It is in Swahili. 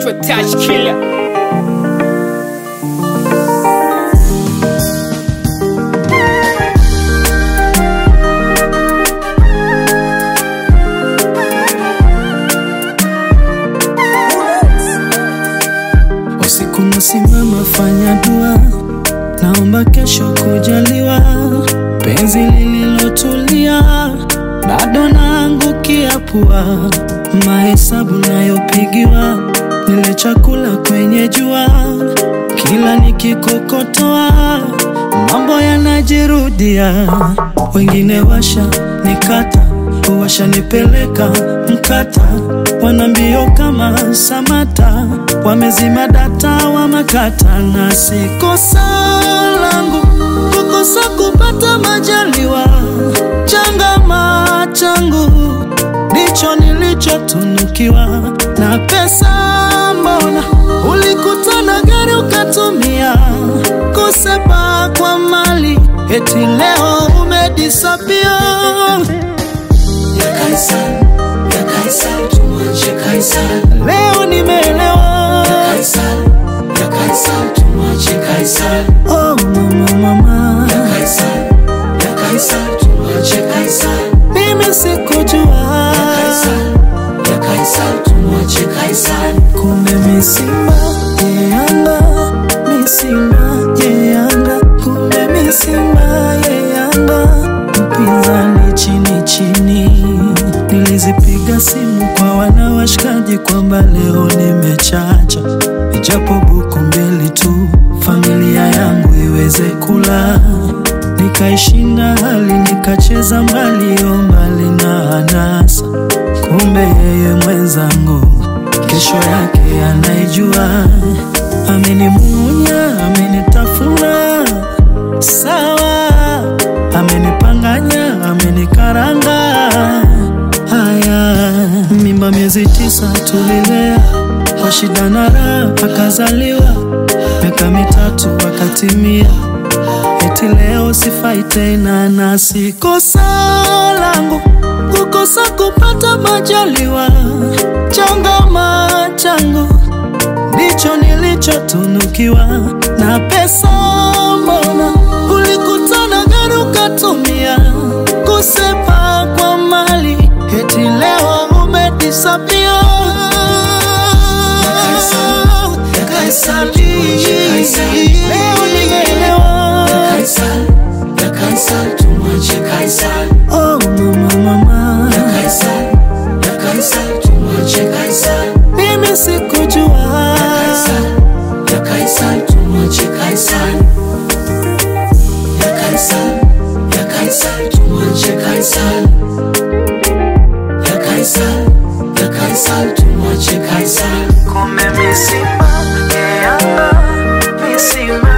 anaitwa Touch Killer. Usiku nasimama, fanya dua, naomba kesho kujaliwa, penzi lililotulia bado naangukia pua, mahesabu nayopigiwa, nile chakula kwenye jua, kila nikikokotoa mambo yanajirudia, wengine washa nikata washanipeleka mkata, wana mbio kama Samata, wamezima data wa makata, na si kosa langu kukosa kupata majaliwa, changama changu ndicho nilichotunukiwa na pesa. Mbona ulikutana gari ukatumia kusepa kwa mali, eti leo umedisapia ya Kaisar, ya Kaisar, tumwache Kaisar. Leo nimeelewa. Ya Kaisar, ya Kaisar, tumwache Kaisar. Oh mama mama, Ya Kaisar, ya Kaisar, tumwache Kaisar. mimi sikujua Ya Kaisar, ya Kaisar, tumwache Kaisar. kumbe misimba ye Yanga, misimba ye Yanga, kumbe misimba ye Yanga, mpinzani chini chini. Nilizipiga simu kwa wana washikaji kwamba leo nimechacha, ijapo buku mbili tu, familia yangu iweze kula. Nikaishinda hali nikacheza mbali, yo mbali na anasa, kumbe yeye mwenzangu kesho yake anaijua. Amenimunya, amenitafuna sawa, amenipanganya, amenikaranga. Haya, mimba miezi tisa tulilea kwa shida na raha, akazaliwa miaka mitatu akatimia eti leo sifai tena, na si kosa langu kukosa kupata majaliwa. Changama changu ndicho nilichotunukiwa na pesa. Mbona ulikutana gari ukatumia kusepa kwa mali, eti leo umedisapia. Ya Kaisar, tumwache Kaisar. Leo nimeelewa. Ya Kaisar, ya Kaisar, tumwache Kaisar. Oh mama mama, Ya Kaisar, ya Kaisar, tumwache Kaisar. mimi sikujua. Kaisar, ya Kaisar, tumwache Kaisar. Ya Kaisar, ya Kaisar, tumwache Kaisar. Ya Kaisar, ya Kaisar, tumwache Kaisar. Kumbe misimba ye Yanga, misimba